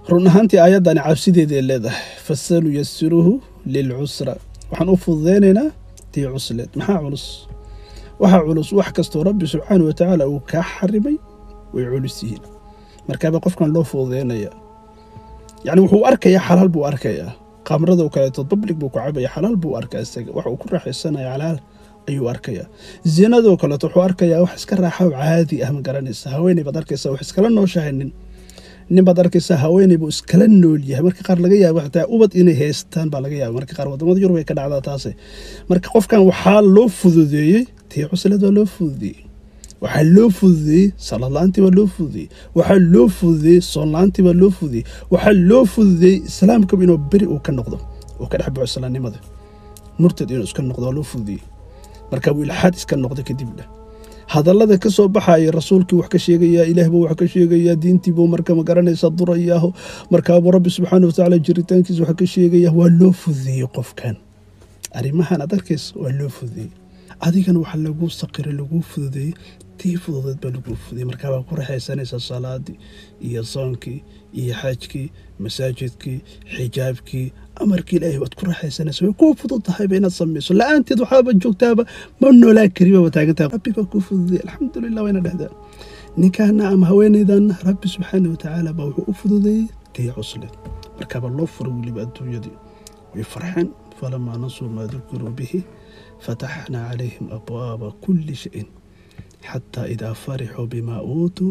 run ahaantii aayaddani cabsideeday leedahay fasanuyasiruhu lilcusra waxaan u fududeynaynaa tii cusleed maxaa culus waxaa culus wax kastoo rabbi subxaana wa tacaala uu kaa xarimay way culus yihiin markaaba qofkan loo fududeynaya yacni wuxuu arkayaa xalaal buu arkayaa qamradoo kaleeto public buu ku cabaya xalaal buu arkaa isaga wax uu ku raaxaysanaya xalaal ayuu arkayaa zinadoo kaleeto wuxuu arkayaa wax iska raaxa caadi ah ma garanaysa haweeney baad arkaysaa wax iskala nooshahay nin nin baad arkaysaa haweeney buu iskala nool yahay marka qaar laga yaaba xataa ubad inay haystaan baa laga yaaba marka qaar wadamada yurub ay ka dhacdaa taase marka qofkan waxaa loo fududeeyey tii cusled waa loo fududeeyey waxaa loo fududeeyey salad-la-aantii baa loo fududeeyey waxaa loo fududeeyey soonla-aantii baa loo fududeeyey waxaa loo fududeeyey islaamkaba inuu beri uu ka noqdo uu ka dhex baxo islaamnimada murtad inuu iska noqdo waa loo fududeeyey marka buu ilxaad iska noqda kadib dheh hadallada ka soo baxaya rasuulkii wax ka sheegayaa ilaah buu wax ka sheegayaa diintiibuu marka ma garanaysa durayaaho markaabuu rabbi subxaana watacaala jiritaankiisa wax ka sheegayaa waa loo fududeeyey qofkan arrimahan aad arkaysa waa loo fududeeyey adigana waxaa lagu saqiray laguu fududeeyey tii fududeed baa laguu fududeeyey markaa baa ku raxaysanaysaa salaadii iyo soonkii iyo xajkii masaajidkii xijaabkii amarkii ilaahay waad ku raaxaysanaysa way kuu fudud tahayba inaad samayso la-aanteed waxaaba joogtaaba ma noolaa kariba waa taagantaha rabbi baa kuu fududey alxamdulilah wayna dhehdaa ninkaana ama haweenaydanna rabbi subxaana watacaala baa wuxuu u fududeeyey tii cusleed markaaba loo furo weliba adduunyadii way farxeen falamaa nasuu maa dukiruu bihi fataxnaa calayhim abwaaba kulli shayin xataa idaa farixuu bimaa uutuu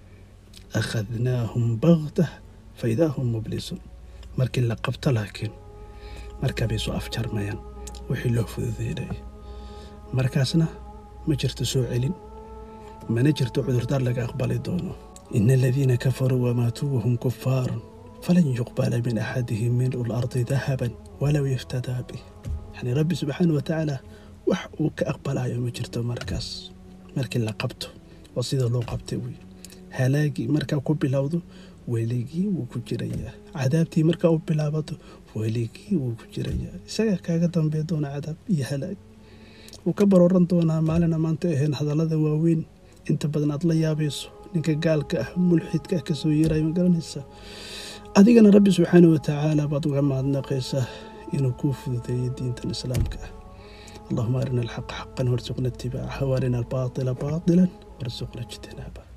akhadnaahum bagtah faidaa hum mublisuun markii la qabto laakiin markaa bay soo afjarmayaan wixii loo fududeynayay markaasna ma jirto soo celin mana jirto cudurdaar laga aqbali doono ina aladiina kafaruu wamaatuu wahum kufaarun falan yuqbala min axadihim mil'u lardi dahaban walow yaftadaa bih yani rabbi subxaana watacaala wax uu ka aqbalayo ma jirto markaas markii la qabto waa sida loo qabtay wey halaagii markaa ku bilowdo weligii wuu ku jirayaa cadaabtii markaa u bilaabato weligii wuu ku jirayaa isagaa kaaga dambey doona cadaab iyo halaag wuu ka barooran doonaa maalina maanta ahayn hadallada waaweyn inta badan aad la yaabayso ninka gaalka ah mulxidka ah kasoo yeeraya ma garanaysaa adigana rabbi subxaana watacaala baad uga mahadnaqaysaa inuu kuu fududeeyo diintan islaamka ah اللهم أرنا الحق حقا وارزقنا اتباعه وأرنا الباطل باطلا وارزقنا اجتنابه